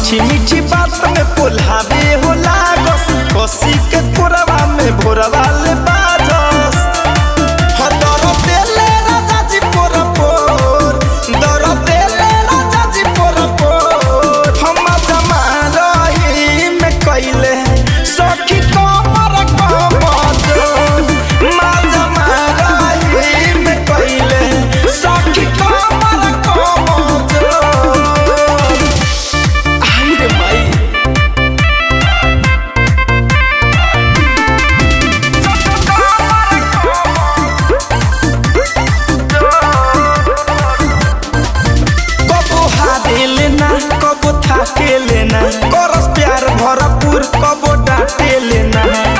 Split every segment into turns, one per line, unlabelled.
मीठी मीठी बात में पोल्हावे हो लागस कसी के कोरवा में भोरवा ले बाजस हो दर देले राजा जी पोर पोर दर देले राजा जी पोर पोर हम जमा रही में कइले सखी कमर कमर मा जमा रही में कइले सखी कमर कमर आई रे माई कबो हारे लेना कबो थाके लेना करस प्यार भरपूर कबो डांटे लेना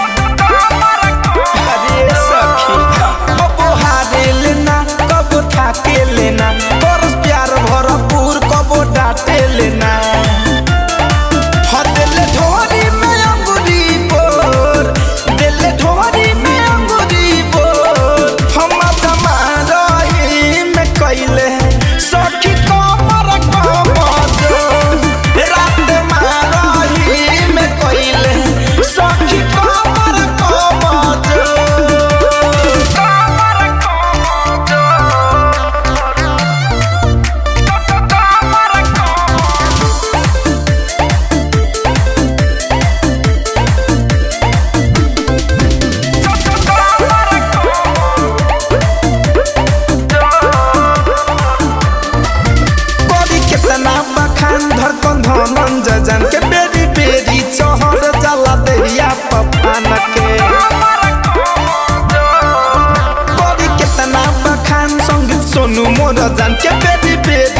अरे सखी कबो हारे लेना कबो थाके लेना करस प्यार भरपूर कबो डांटे लेना हो दिल ढोरी में अंगुरी बोर दिल ढोरी में अंगुरी बोर हम जमा रही में कइले सखी कमर कमर रात मारही में कइले सखी कमर कमर बड़ी कितना बखान धड़कन धमन जजन के बेरी बेरी चहर जाला देहिया पपान के बड़ी कितना बखान संगीत सोनू मोर जन के बेरी बेरी